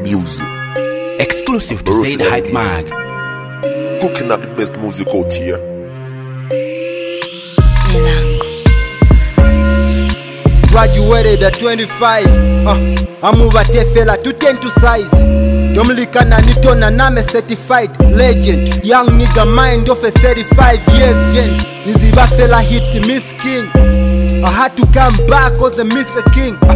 music. Exclusive to Bruce Zaid Hype Ellis. Mag. Cooking up the best music out here. Milango. graduated at 25 uh, amuvatefela to 10 to size domlikana nitona name certified legend young nigga mind of a 35 years gent nizivafela hit miss king i had to come back cause the miss a king uh,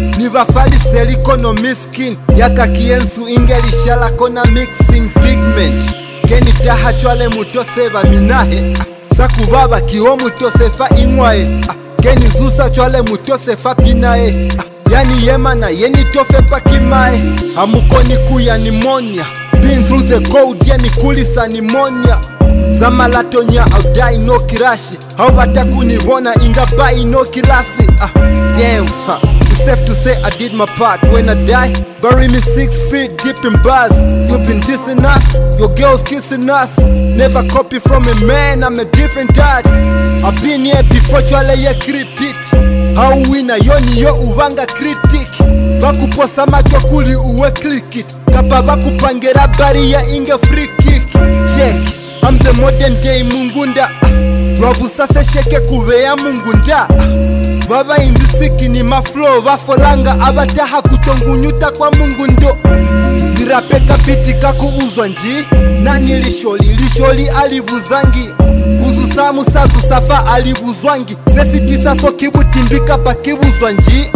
nivafaliselikono miskin yakakiensu ingelishala kona mixing pigment kenitaha chwale mutoseva minahe ah, sakuvava kiwo mutosefa inwae ah, kenizusa chwale mutosefa pinae ah, yani yemana yenitofe pakimae amukoni kuya nimonia been through the cold yemikulisa nimonia zamalatonya audai no kirashi hauvatakuniwona ingabai no kilasi ah, damn, huh. It's safe to say I did my part when I die. Bury me six feet deep in bars. You've been dissing us, your girls kissing us. Never copy from a man, I'm a different dad. I've been here before chwale ye kripit. Hauwina yoni yo uvanga critic. Vakuposa macho kuli uwe click it. Kapa vakupangira bariya inge free kick. Check, I'm the modern day mungunda. Rwabusase sheke kuveya mungunda. vavainzisiki ni maflow vafolanga avataha kutongunyuta kwa mungu ndo nirapeka biti kakuuzwa nji na nilisholi lisholi alivuzangi kuzusamu sazusafa alivuzwangi sesitisaso kibutimbika pakivuzwa nji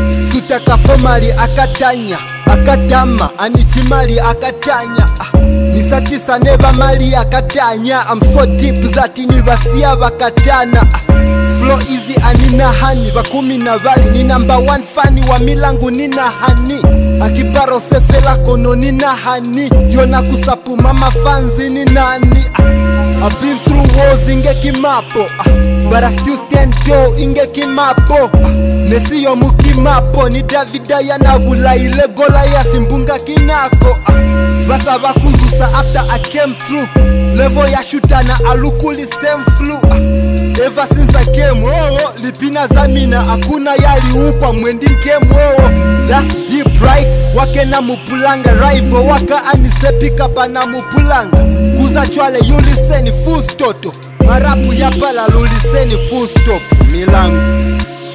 sutakafomali akatanya akatama anichimali akatanya ah, nisachisa nevamali akatanya I'm so deep that nivasiya vakatana ah, flow easy anina hani vakumi na vali ni namba 1 fani wa milangu nina hani akiparo sefela kono nina hani yona kusapuma mafanzi ni nani ah, I've been through wars inge kimapo ah, but I still stand tall inge kimapo ah, nesiyo mukimapo ni davida yanavula ile gola ya simbunga kinako ah, vasa vakuzusa after I came through level ya shutana alukuli same flu ah, Ever since I came oh, lipina zamina hakuna yaliukwa mwendi nkemu oh, That's deep right wake na mupulanga rifle waka anisepika pana mupulanga kuza chwale yuliseni full stoto marapu ya pala luliseni full stop milango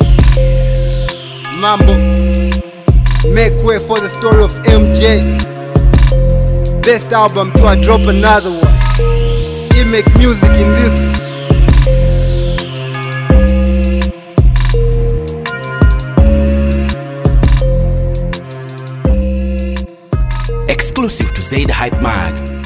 mambo make way for the story of MJ best album to I drop another one he make music in this Exclusive to Zaid Hype Mag.